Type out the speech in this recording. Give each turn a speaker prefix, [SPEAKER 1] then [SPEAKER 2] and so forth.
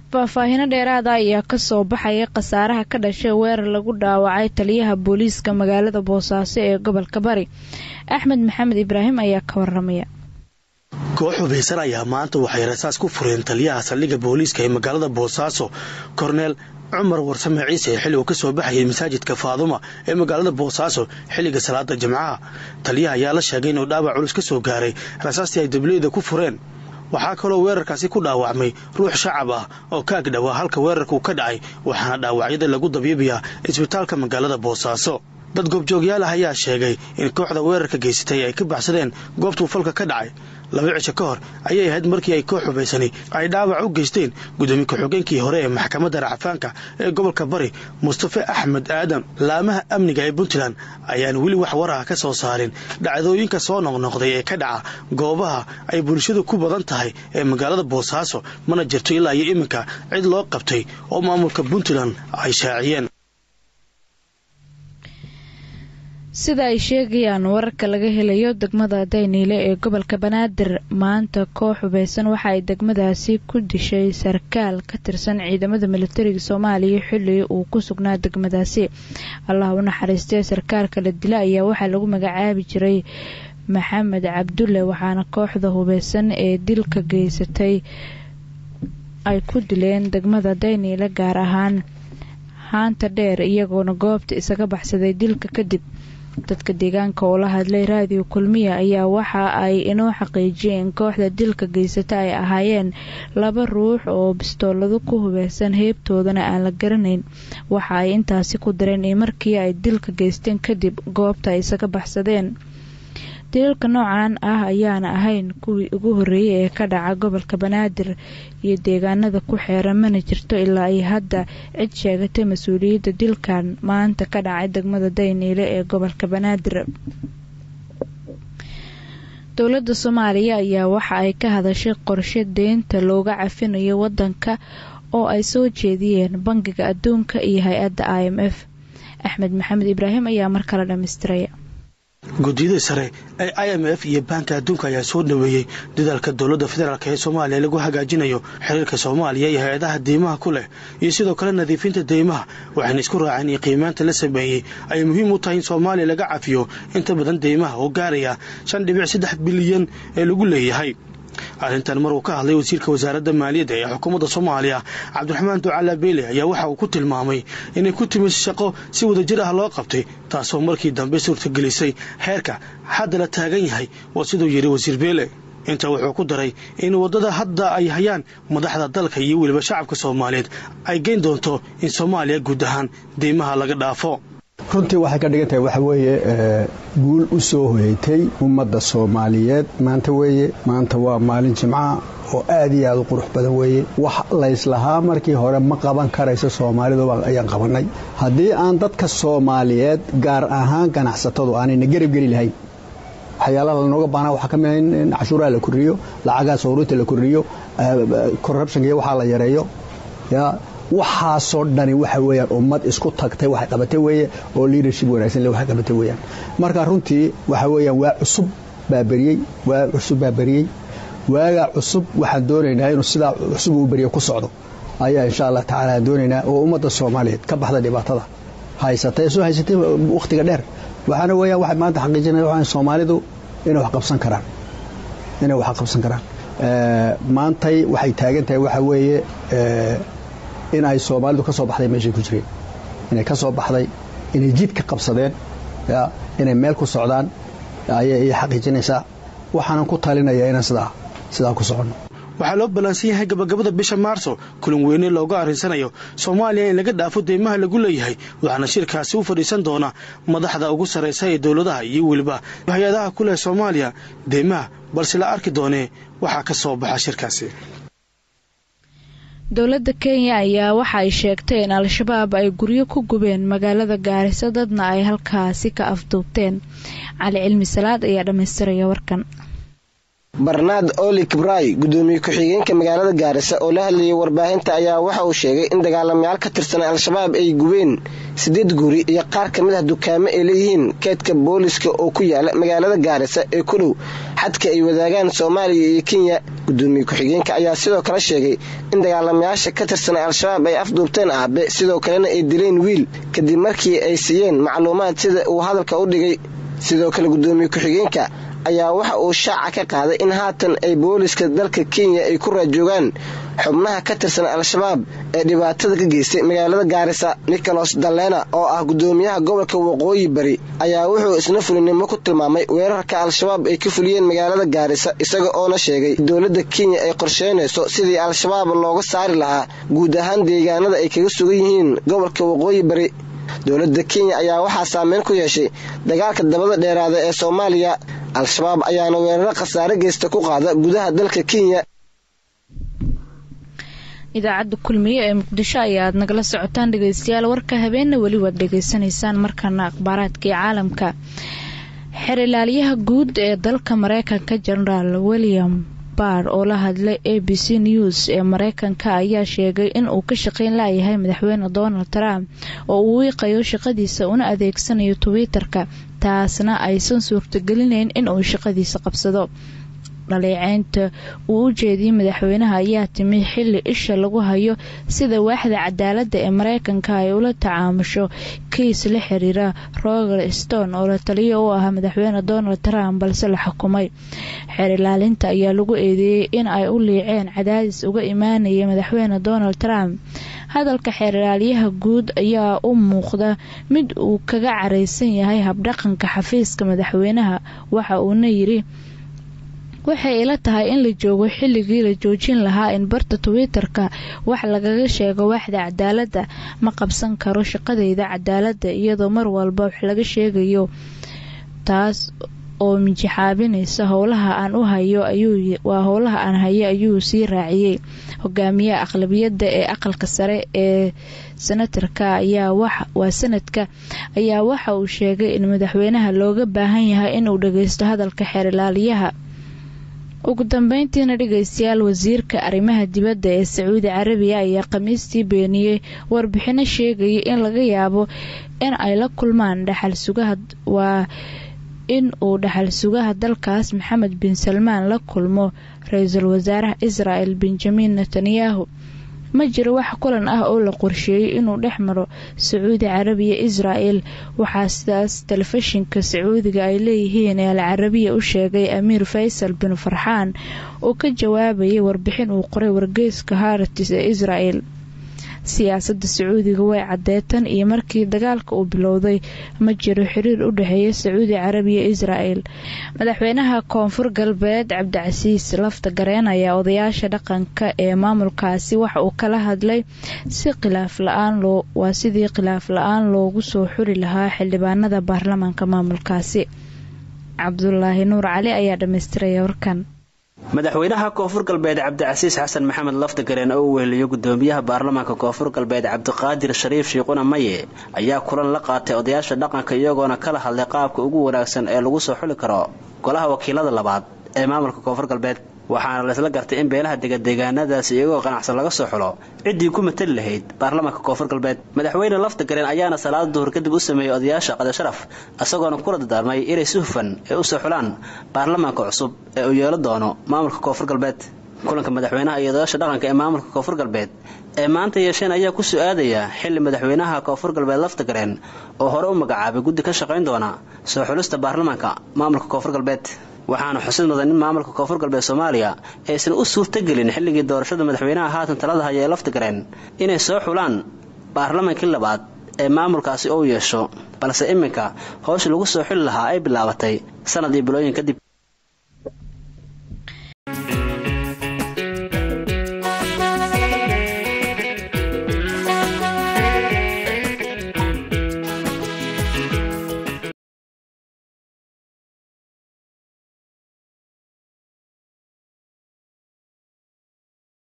[SPEAKER 1] faahfaahino dheeraada ayaa kasoo baxaya khasaaraha ka dhashay weerar lagu dhaawacay taliyaha booliiska magaalada boosaaso ee gobolka bari axmed maxamed ibraahim ayaa ka waramaya
[SPEAKER 2] koox hubaysan ayaa maanta waxay rasaas ku fureen taliyaha saldhigga booliiska ee magaalada boosaaso korneel cumar warsame ciise xilli uu ka soo baxayay masaajidka faaduma ee magaalada boosaaso xilliga salaada jimcaha taliyaha ayaa la sheegay inuu dhaawac culus ka soo gaaray rasaastii ay dabliyada ku fureen waxaa kaloo weerarkaasi ku dhaawacmay ruux shacab ah oo ka agdhowaa halka weerarkuu ka dhacay waxaana dhaawacyada lagu dabyibiyaa isbitaalka magaalada boosaaso dad goobjoogyaal ah ayaa sheegay in kooxda weerarka geysatay ay ka baxsadeen goobtuu falka ka dhacay laba cisho ka hor ayay ahayd markii ay koox hubaysani ay dhaawac u geysteen gudoomiye ku-xigeenkii hore ee maxkamadda racfaanka ee gobolka bari mustafe axmed aadan laamaha amniga ee puntland ayaan weli wax waraha ka soo saarin dhacdooyinka soo noqnoqday ee ka dhaca goobaha ay bulshadu ku badan tahay ee magaalada boosaaso mana jirto ilaa iyo iminka cid loo qabtay oo maamulka puntland ay shaaciyeen
[SPEAKER 1] sida ay sheegayaan wararka laga helayo degmada dayniile ee gobolka banaadir maanta koox hubeysan waxa ay degmadaasi ku dishay sarkaal ka tirsan ciidamada militariga soomaaliya xilli uu ku sugnaa degmadaasi allah u naxariistee sarkaalka la dila ayaa waxaa lagu magacaabi jiray maxamed cabdulle waxaana kooxda hubeysan ee dilka geysatay ay ku dileen degmada dayniile gaar ahaan haanta dheer iyagoona goobta isaga baxsaday dilka kadib dadka deegaanka oo la hadlay raadiyo kulmiya ayaa waxa ay inoo xaqiijiyeen kooxda dilka geysata ay ahaayeen laba ruux oo bistoolado ku hubeysan heebtoodana aan la garanayn waxa ay intaasi ku dareen in markii ay dilka geysteen kadib goobta ay isaga baxsadeen dilalka noocan ah ayaana ahayn kuwii ugu horreeyay ee ka dhaca gobolka banaadir iyo deegaanada ku xeeran mana jirto ilaa ay hadda cid sheegatay mas-uuliyadda dilkan maanta ka dhacay degmada dayniile ee gobolka banaadir dowladda soomaaliya ayaa waxa ay ka hadashay qorshe deynta looga cafinayo wadanka oo ay soo jeediyeen bangiga adduunka iyo hay-adda i m f axmed maxamed ibraahim ayaa mar kale dhammaystiraya
[SPEAKER 2] guddiyada sare ee i m f iyo baanka adduunka ayaa soo dhoweeyey dadaalka dowladda federaalk ee soomaaliya lagu hagaajinayo xiriirka soomaaliya iyo hay-adaha deymaha ku leh iyo sidoo kale nadiifinta deymaha waxayna isku raaceen iyo qiimaanta la sameeyey ay muhiim u tahay in soomaaliya laga cafiyo inta badan deymaha oo gaaraya shan dhibic saddex bilyan ee lagu leeyahay arrintan mar uu ka hadlay wasiirka wasaaradda maaliyadda ee xukuumadda soomaaliya cabdiraxmaan ducala beele ayaa waxa uu ku tilmaamay inay ku timid shaqo si wadajir ah loo qabtay taasoo markii dambe suurtagelisay heerka hadda la taagan yahay waa siduu yidhi wasiir beele intaa wuxuu ku daray in waddada hadda ay hayaan madaxda dalka iyo weliba shacabka soomaaliyeed ay geyn doonto in soomaaliya guud ahaan deymaha laga dhaafo
[SPEAKER 3] runtii waxay ka dhigan tahay waxa weeye guul u soo hoyatay ummadda soomaaliyeed maanta weeye maanta waa maalin jimcaha oo aad iyo aad u qurux badan weeye wax layslahaa markii hore ma qaban karayso soomaalidu ayaan qabannay haddii aan dadka soomaaliyeed gaar ahaan ganacsatadu aanayna garab geli lahayn waxyaalaha lanooga baanaa waxaa ka mida in cashuuraha la kordhiyo lacagaha sawruurta la kordhiyo corruptionka iyo waxaa la yareeyo ya waxaasoo dhani waxa weyaan ummad isku tagtay waxay qabatay weeye oo leadership wanaagsan le waxay qabatay weyaan marka runtii waxa weeyaan waa cusub baa beriyey waa cusub baa beriyey waagaa cusub waxaan doonaynaa inuu sidaa cusub uu beriyo ku socdo ayaa insha allah tacaala aan doonaynaa oo ummadda soomaaliyeed ka baxda dhibaatada haysatay soo haysatay wakhtiga dheer waxaana weeyaan waxay maanta xaqiijinaya waxaan soomaalidu inay wax qabsan karaan inay wax qabsan karaan maantay waxay taagan tahay waxa weeye in ay soomaalidu ka soo baxday meeshay ku jireen inay ka soo baxday inay jid ka qabsadeen inay meel ku socdaan ayay xaqiijinaysaa waxaanan ku talinayaa inaan sidaa sidaa ku soconno
[SPEAKER 2] waxaa loo ballaansan yahay gabagabada bisha maarso kulan weyne looga arrinsanayo soomaaliya in laga dhaafo deymaha lagu leeyahay waxaana shirkaasi u fadhiisan doona madaxda ugu sarraysa ee dowladaha iyo weliba hay-adaha ku leh soomaaliya deymaha balse la arki doonee waxaa ka soo baxa shirkaasi
[SPEAKER 1] dowladda kenya ayaa waxa ay sheegtay in al-shabaab ay guryo ku gubeen magaalada gaariso dadna ay halkaasi ka afduubteen cali cilmi salaad ayaa dhammaystiraya warkan
[SPEAKER 4] barnaad oli kibray gudoomiye ku-xigeenka magaalada gaarisa oo la hadlayay warbaahinta ayaa waxa uu sheegay in dagaalamayaal ka tirsan al-shabaab ay gubeen sideed guri iyo qaar ka mid ah dukaamo ay leeyihiin keedka booliska oo ku yaala magaalada gaarisa ee ku dhow xadka ay wadaagaan soomaaliya iyo kenya gudoomiye ku-xigeenka ayaa sidoo kale sheegay in dagaalamayaasha ka tirsan al-shabaab ay afduubteen aabe sidoo kalena ay dileen wiil kadib markii ay siiyeen macluumaad sida uu hadalka u dhigay sidoo kale gudoomiye ku-xigeenka ayaa waxa uu shaaca ka qaaday in haatan ay booliska dalka kenya ay ku raajoogaan xubnaha ka tirsan al-shabaab ee dhibaatada ka geystay magaalada gaarisa nicholas dalena oo ah gudoomiyaha gobolka waqooyi bari ayaa wuxuu isna fulinimo ku tilmaamay weerarka al-shabaab ay ka fuliyeen magaalada gaarisa isaga oona sheegay dowladda kenya ay qorsheynayso sidii al-shabaab looga saari lahaa guud ahaan deegaanada ay kaga sugan yihiin gobolka waqooyi bari dowladda kenya ayaa waxaa saameyn ku yeeshay dagaalka dabada dheeraada ee soomaaliya al-shabaab ayaana weeraro khasaare geysta ku qaada gudaha dalka kenya
[SPEAKER 1] idaacadda kulmiye ee muqdisho ayaad nagala socotaan dhegeystayaal warka habeenna weli waad dhegeysanaysaan markana akhbaaraadkii caalamka xer ilaaliyaha guud ee dalka mareykanka genaraal william barr oo la hadlay a b c news ee mareykanka ayaa sheegay in uu ka shaqeyn layahay madaxweyne donald trump oo uu wiiqayo shaqadiisa una adeegsanayo twitter-ka taasna aysan suurtagelinayn in uu shaqadiisa qabsado dhaleeceynta uu u jeediyey madaxweynaha ayaa timi xili isha lagu hayo sida waaxda cadaaladda ee mareykanka ay ula tacaamusho kiis la xiriira roger stone oo la taliyo u ahaa madaxweyne donald trump balse la xukumay xeer ilaalinta ayaa lagu eedeeyey in ay u liiceen cadaadis uga imaanaya madaxweyne donald trump hadalka xeer ilaaliyaha guud ayaa u muuqda mid uu kaga careysan yahay habdhaqanka xafiiska madaxweynaha waxa uuna yiri waxay ila tahay in la joogo xilligii la joojin lahaa in barta twitter-ka wax lagaga sheego waaxda cadaaladda ma qabsan karo shaqadayda cadaaladda iyadoo mar walba wax laga sheegayo taas oo minjixaabinaysa howlaha aan u hayo waa howlaha aan hayo ayuu sii raaciyey hogaamiyaha aqlabiyadda ee aqalka sare ee senatarka ayaa waa sanadka ayaa waxa uu sheegay in madaxweynaha looga baahan yahay inuu dhageysto hadalka xeer ilaaliyaha ugu dambeyntiina dhegeystayaal wasiirka arrimaha dibadda ee sacuudi carabiya ayaa khamiistii beeniyey warbixino sheegaya in laga yaabo in ay la kulmaan dhaxal sugaha waa in uu dhaxal sugaha dalkaas maxamed bin salmaan la kulmo ra-iisul wasaaraha israel benjamin netanyahu ma jiro wax kulan ah oo la qorsheeyey inuu dhex maro sacuudi carabiya israel waxaa sidaas telefishinka sacuudiga ay leeyihiin ee al carabiya u sheegay amiir faysal bin farxaan oo ka jawaabayay warbixin uu qoray wargeyska haratis ee israel siyaasadda sacuudiga way caddeetan iyo markii dagaalka uu bilowday ma jiro xiriir u dhexeeya sacuudi carabiya israel madaxweynaha koonfur galbeed cabdicasiis lafta gareen ayaa odayaasha dhaqanka ee maamulkaasi waxa uu kala hadlay si khilaaf la-aan loo waa sidii khilaaf la-aan loogu soo xuri lahaa xildhibaanada baarlamaanka maamulkaasi cabdulaahi nuur cali ayaa dhammaystiraya warkan
[SPEAKER 5] madaxweynaha koonfur galbeed cabdicasiis xasan maxamed laftagareen oo uu weheliyo gudoomiyaha baarlamaanka koonfur galbeed cabdiqaadir shariif shiiquna maye ayaa kulan la qaatay odayaasha dhaqanka iyagoona kala hadlay qaabka ugu wanaagsan ee lagu soo xuli karo golaha wakiilada labaad ee maamulka koonfur galbeed waxaana laysla gartay in beelaha degadeegaanadaasi iyagoo qanacsan laga soo xulo ciddii ku matali lahayd baarlamaanka koonfur galbeed madaxweyne laftagareen ayaana salaada duhur kadib u sameeyey odayaasha qadasharaf isagoona kula dardaarmay inay si hufan ee u soo xulaan baarlamaanka cusub ee uu yeelo doono maamulka koonfur galbeed kulanka madaxweynaha iyo odayaasha dhaqanka ee maamulka koonfur galbeed ee maanta yeesheen ayaa ku su-aadaya xili madaxweynaha koonfur galbeed laftagareen oo hore u magacaabay guddi ka shaqayn doona soo xulista baarlamaanka maamulka koonfur galbeed waxaana xusid mudan in maamulka koonfur galbeed soomaaliya aysan u suurtagelin xilligii doorashada madaxweynaha haatan talada haya ee laftagareen inay soo xulaan baarlamaankii labaad ee maamulkaasi ou yeesho balse iminka howsha lagu soo xuli lahaa ay bilaabatay sanad iyo bilooyin kadib